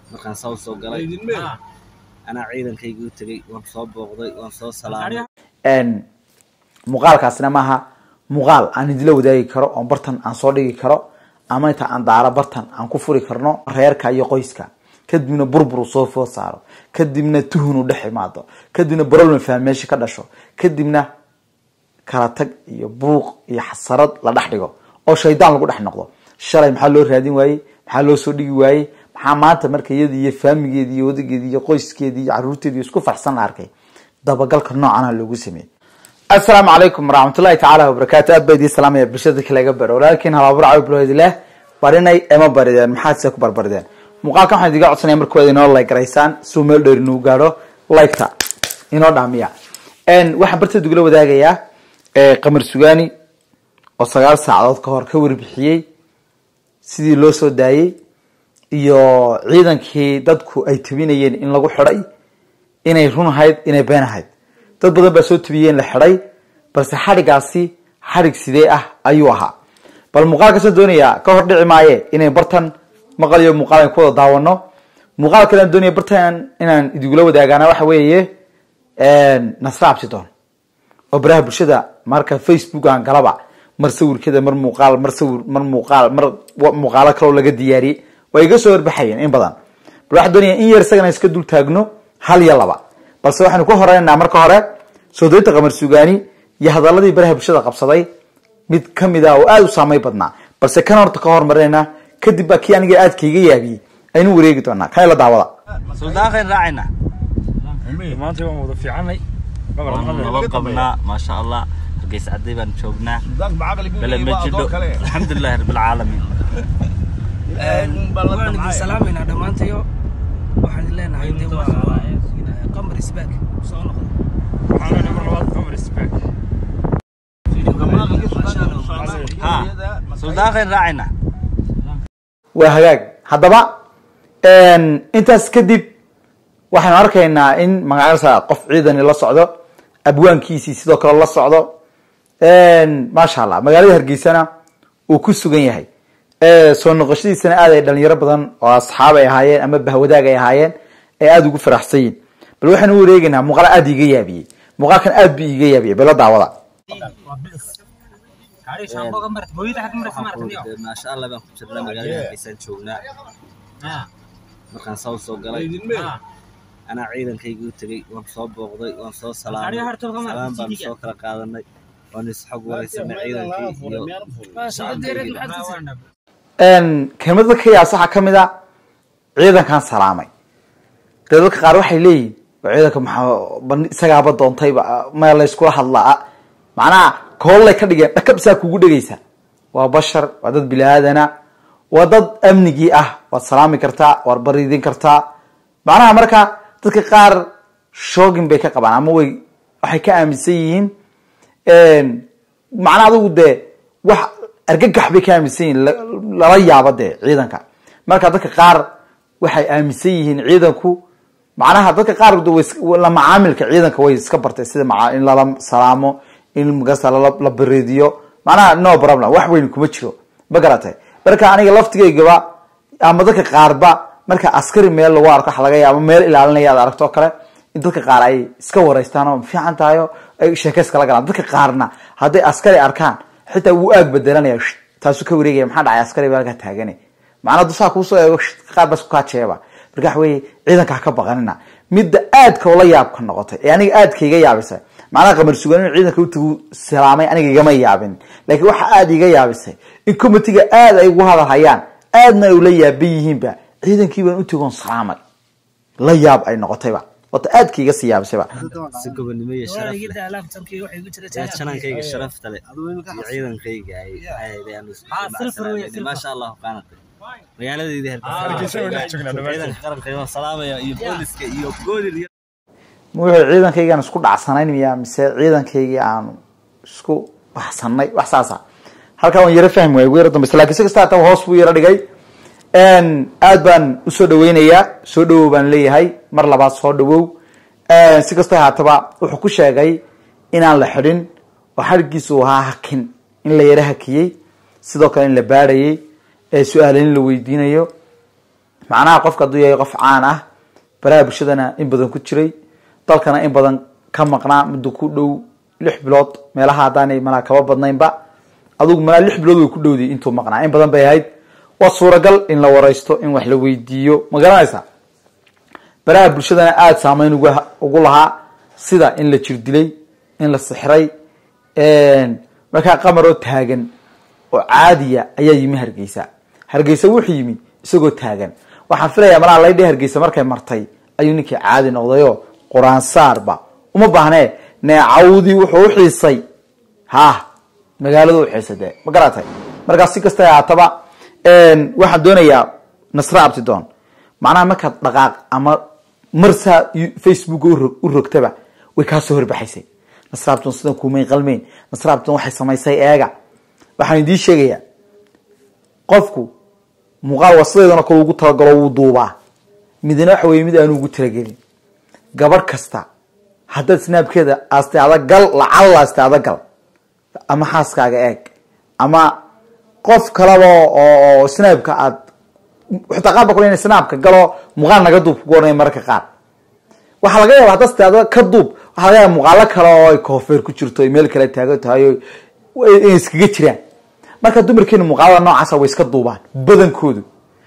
markaan saw soo galay anaa ciidankayga u tegey waan soo booqday waan soo salaamay muuqaalkaasina maaha muuqaal aan idila wadaagi karo oo bartan aan soo dhigi karo ama inta aan daaro bartan aan ku furi karno reerka iyo qoyska kadibna burbur uu soo food saaro kadibna tuhun uu dhex imaado kadibna problem faham meesha ka dhasho kadibna kala tag iyo buuq iyo xasarad la dhex dhigo oo shaydaan lagu dhex noqdo shalay maxaa loo raadin waayey maxaa loo soo dhigi waayey maxaa maanta marka iyada iyo faamigeedi iyo wadageedi iyo qoyskeedi iyo caruurteedi isku farxsan la arkay dabagalka noocana loogu sameeyey asalaamu calaykum waraxmatullahi tacaala wabarakaatu aad baa idiin salaamaya bulshada kalaga baro walaalkiin halaabur cawi bilowdileh barinay ema barideen maxaad se ku barbarideen muuqaalkan waxaan idiga codsanaya marka waad inoo like garaysaan si uu meel dheer inuu gaadho liketa inoo dhaamiya waxaan barteed ugula wadaagayaa qamar sugaani oo sagaal saacadood ka hor ka warbixiyey sidii loo soo daayey iyo ciidankii dadku ay tabinayeen in lagu xidhay inay run ahayd inay been ahayd dad badan baa soo tabiyeen la xidhay balse xadhigaasi xadhig sidee ah ayuu ahaa bal muuqaalkaasaan doonayaa ka hor dhici maaye inay bartan maqal iyo muuqaal an ku wada daawano muuqaal kale aan doonaya bartan inaan idigula wadaagaana waxa weeye nasra absidoon oo baraha bulshada marka facebook aan galaba mar sawirkeeda mar muuqaal mar sawir mar muuqaal mar muuqaalo kaloo laga diyaariyey waa iga soo horbaxayeen in badan bal waxaan doonaya in yar isagana iska dul taagno hal iyo laba balse waxaanu ka horeynaa marka hore soo daynta qamar sugaani iyo hadaladii baraha bulshada qabsaday mid kamid ah oo aada u saamay badnaa balse kan horta ka hormarinayna kadib baa kii aniga aadka iga yaabiyey aynu wareegi doonaa kan ila daawada suldaankayn raacayna maanta waan wada fiicanay waan nabad qabnaa maasha allah hargeysa cadday baan joognaa bele ma jidho alxamdulilahi rabbilcaalamiin waan idin salaamaynaa dhammaantayo waxaan idin leenahay de waa qamar isbaag soo noqda waxaan leenahay mar labaad qamar isbaag ha suldaankayn raacayna waa hagaag haddaba intaas kadib waxaynu arkaynaa in magacyasa qof ciidani la socdo abwaankiisii sidoo kale la socdo maasha allah magaalada hargeysana uu ku sugan yahay soo noqoshadiisana aad ay dhalinyaro badan oo asxaab ay ahaayeen ama bahwadaag ay ahaayeen ee aada ugu faraxsan yihin bal waxaynu u wareegeynaa muuqaal aada iga yaabiyey muuqaalkan aad bu iga yaabiyey bala daawada maasha allah baan ku jirnaa magaalada hargeysaan joognaa markaan saw soo galay anaa ciidankayga u tegey waan soo booqday waan soo salaamay salaam baanu soo kala qaadanay waan isxog wareysanay ciidankii iyo kelmada ka yaas waxaa kamid a ciidankan salaamay dee dadka qaar waxay leeyihin ciidanka maxaa isagaaba doontayba ma layskula hadlaa macnaha koolay ka dhigeen dhakabsaa kugu dhegeysa waa bashar waa dad bili-aadana waa dad amnigii ah waad salaami kartaa waad baridin kartaa macnaha marka dadka qaar shoogin bay ka qabaan ama way waxay ka aaminsan yihiin macnaha adigu dee wax argagax bay ka aaminsan yihiin lala yaabo dee ciidanka marka dadka qaar waxay aaminsan yihiin ciidanku macnaha dadka qaar la macaamilka ciidanka way iska bartay sida in lala salaamo in magasa la baridiyo macnaha no problem wax weyn kuma jiro ma garatay marka aniga laftigaygaba ama dadka qaarba marka askari meel lagu arko waxa laga yaaba meel ilaalinaya ad aragto o kale in dadka qaar ay iska wareystaan oo fiican tahay o ay sheekeys kala galaan dadka qaarna hadday askari arkaan xitaa wuu aag bedelanaya taasuu ka wareegaya maxaa dhacay askari baa halkaa taagane macnaa dusaa kuusoo eego qaar bas kukaa jeeba marka waxa weye ciidanka ha ka baqanina midda aadka ula yaabka noqotay ee aniga aadka iga yaabisay macnaha qamar sugan inuu ciidanka utagu salaamay aniga igama yaabin laakiin waxa aada iga yaabisay in comitiga aada ay ugu hadal hayaan aadna ay ula yaaban yihiinba ciidankii baan utagoon salaamay la yaab ay noqotayba wata aadka iga sii yaabisayba si gobonimo iyo sharaf leh janankayga sharafta leh iyo ciidankayga maasha allah qaanatay magaaladayda hargeysa qaranka waan salaamaya iyo booliska iyo goodir iyo wuxuu ciidankaygaan isku dhacsanayn miya mise ciidankaygii aanu isku baxsanay wax saasa halkaa waan yaro fahmi waay ugu yaro dambeysa lakin si kasta hata hoos buu yaro dhigay aad baan usoo dhaweynayaa soo dhawow baan leeyahay mar labaad soo dhawow si kasta haataba wuxuu ku sheegay inaan la xidhin oo xadhiggiisu ahaa hakin in la yaro hakiyey sidoo kale in la baadhayey su-aale in la weydiinayo macnaha qofka hadduu yahay qof caan ah baraha bulshadana in badan ku jiray dalkana in badan ka maqnaa muddo ku dhow lix bilood meelaha haddaanay malaa kaba badnaynba adugu malaa lix bilood way ku dhowday intuu maqnaa in badan bay ahayd waa suuragal in la waraysto in wax la weydiiyo ma garanaysa baraha bulshadana aada saameyn ugu ugu lahaa sida in la jir dilay in la sixray markaa qamaroo taagan oo caadiya ayaa yimi hargeysa hargeysa wuxuu yimi isagoo taagan waxaan filayaa malaa laydhi hargeysa markay martay ayuu ninkii caadi noqdayo qur-aan saarba uma baahnee neecawdii wuxuu uxiisay ha magaaladu uxiisay de ma garatay markaas si kasta haataba waxaan doonayaa nasre abtidon macnaha markaad dhaqaaq ama marsaa facebook u rogtaba way kaasoo horbaxaysay nasre abton sidan kumay qalmeyn nasre abton waxay samaysay eega waxaan idiin sheegayaa qofku muuqaal wasadeedana kol ugu talagalo wuu duubaa midna waxa weye mid aanu ugu talagelin gabadh kasta haddaad snaabkeeda aastay adagal lacalla aastay adagal ama xaaskaaga eeg ama qof kalaba oo snaabka aad xitaa qaar ba kule ina snaabka galo muuqaal naga duub kugu ohanaya mararka qaar waxaa laga yaaba haddaad staada ka duub waxaa laga yaaba muuqaalo kale oo ay koofeer ku jirto ay meel kale taagan tahay o inay iskaga jiraan marka dumarkeena muuqaalada noocaasa way iska duubaan badankoodu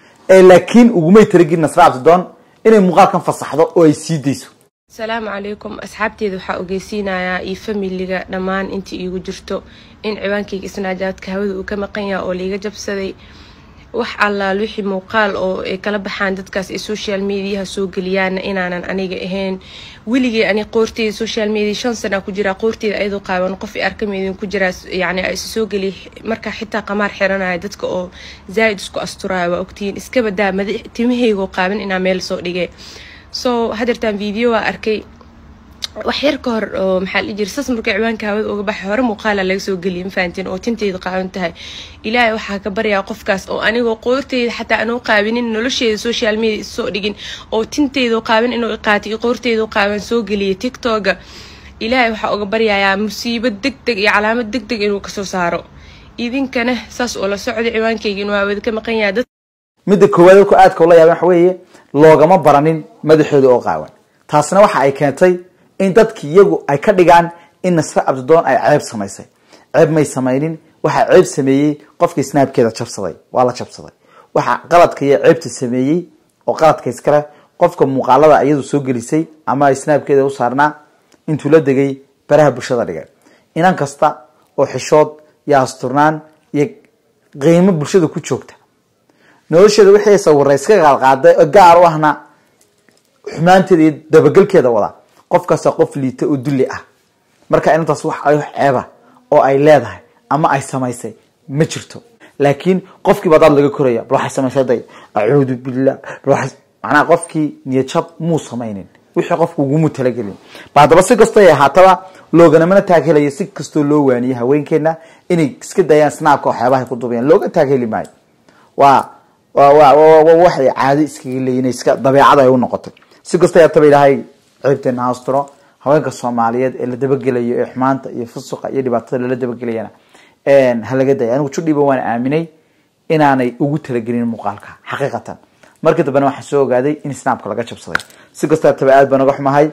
laakiin ugumay talagelin nasra abtidoon inay muuqaalkan fasaxdo oo ay sii dayso asalaamu calaykum asxaabteeda waxaa ogeysiinayaa iyo familiga dhammaan intii iigu jirto in ciwaankayga isnaajaadka hawada uu ka maqan yaha oo laiga jabsaday wax allaal wixii muuqaal oo ay kala baxaan dadkaas ay social mediaha soo geliyaana inaanan aniga ahayn weligay ani qoorteyda social media shan sana ku jiraa qoorteyda ayadoo qaaban qof i arkameydin ku jiraa yani is soo geliya markaa xitaa qamaar xiranaya dadka oo zaaid isku asturaya waa ogtihiin iska badaa madax timahaygoo qaaban inaa meel soo dhigay so hadeertaan video waa arkay wax yar ka hor oo maxaa la jira sas marka ciwaanka hawada uga baxay hore muuqaala laga soo geliyay mafahantiin oo tinteyda qaaban tahay ilaahay waxaa ka baryaa qofkaas oo anigoo qoorteyda xataa anuu qaabinin nolosheeda social media soo dhigin oo tinteyda qaaban inuu iqaatay iyo qoorteyda qaaban soo geliyay tiktoga ilaahay waxaa uga baryayaa musiibo deg deg iyo calaamad deg deg inuu kasoo saaro idinkana saas oo la socday ciwaankayga inuu hawada ka maqan yahay midda koowaad dadku aadka ula yaaban waxa weeye loogama baranin madaxooda oo qaawan taasna waxa ay keentay in dadki iyagu ay ka dhigaan in nasre abdidoon ay ceeb samaysay ceeb may samaynin waxaa ceeb sameeyey qofkii snaabkeeda jabsaday waa la jabsaday waxaa qaladka iyo ceebta sameeyey oo qaladka iskale qofka muuqaalada iyadu soo gelisay ama ay snaabkeeda u saarnaa intuu la degay baraha bulshada dhigay inan kasta oo xishood iyo asturnaan iyo qiimo bulshada ku joogta nolosheeda wixii sawira iska qaalqaaday oo gaar u ahna xumaanteeda iyo dabagelkeeda wada qofkaasa qof liita oo dulli ah marka inantaas wax ay ceeba oo ay leedahay ama ay samaysay ma jirto laakiin qofkiiba daad laga koraya bal waxay samaysay day acuudu billah macnaha qofkii niyadjab muu samaynin wixii qofku ugumu talagelin ba haddaba si kastoo ay ahaataba looganamana taaghelayo si kastoo loo waaniyo haweenkeena inay iska dayaan snaabka waxyaabahay ku dubayaan looga taagheli maayo waa waxay caado iskaga leeyiin iska dabeecada ay u noqotay si kastoo haataba ilaahay ceebteena haasturo haweenka soomaaliyeed ee la dabagelayo ee xumaanta iyo fusuqa iyo dhibaatada lala dabagelayana halaga daya anigu judhiba waan aaminay inaanay ugu talagelin muuqaalka xaqiiqatan markii dambena waxaan soo ogaaday in snaabka laga jabsaday si kastoo haataba aad baan naga xumahay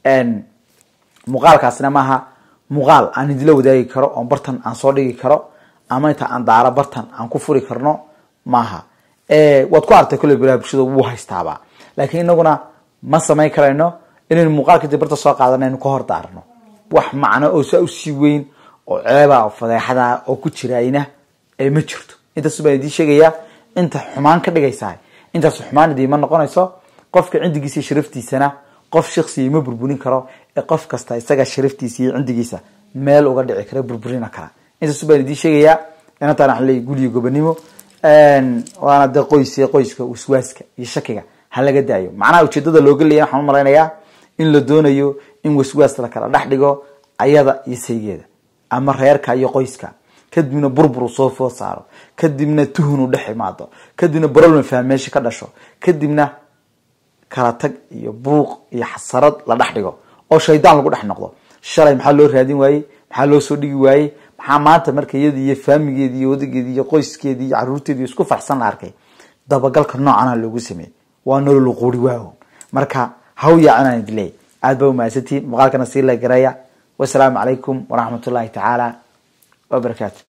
muuqaalkaasina maaha muuqaal aan idila wadaagi karo oo bartan aan soo dhigi karo ama inta aan daaro bartan aan ku furi karno maaha waad ku artay kolley baraha bulshada wuu haystaaba laakiin inaguna ma samayn karayno inaynu muuqaalka dibarta soo qaadana inu ka hor daarno wax macno oo saa usii weyn oo ceeba oo fadeexada oo ku jirayna ma jirto intaas baan idiin sheegayaa inta xumaan ka dhigaysaa intaas xumaan idiima noqonayso qofka cindigiisa iyo sharaftiisana qof shaksiya ma burburin karo ee qof kasta isaga sharaftiisa iyo cindigiisa meel uga dhici kara burburina kara intaas baan idiin sheegayaa inantaan waxaan leeyahy guliyo gobonimo waana de qoys qoyska waswaaska iyo shakiga ha laga daayo macnaha ujeedada looga leeya waxaan umalaynayaa in la doonayo in waswaas la kala dhex dhigo ayada iyo saygeeda ama reerka iyo qoyska kadibna burbur soo food saaro kadibna tuhunu dhex imaado kadibna barolman faham meesha ka dhasho kadibna kala tag iyo buuq iyo xasarad la dhex dhigo oo shaydaan lagu dhex noqdo shalay maxaa loo raadin waayey maxaa loo soo dhigi waayey maxaa maanta marka iyada iyo faamigeedi iyo odageedi iyo qoyskeedi iyo caruurteedi isku farxsan la arkay dabagalka noocana loogu sameeyey waa nolol quri waawo marka haw yaacanaan idin leeyahy aad ba umahadsantihiin muuqaalkana sii la garaya wasalaamu calaykum waraxmatullaahi tacaala wabarakaatu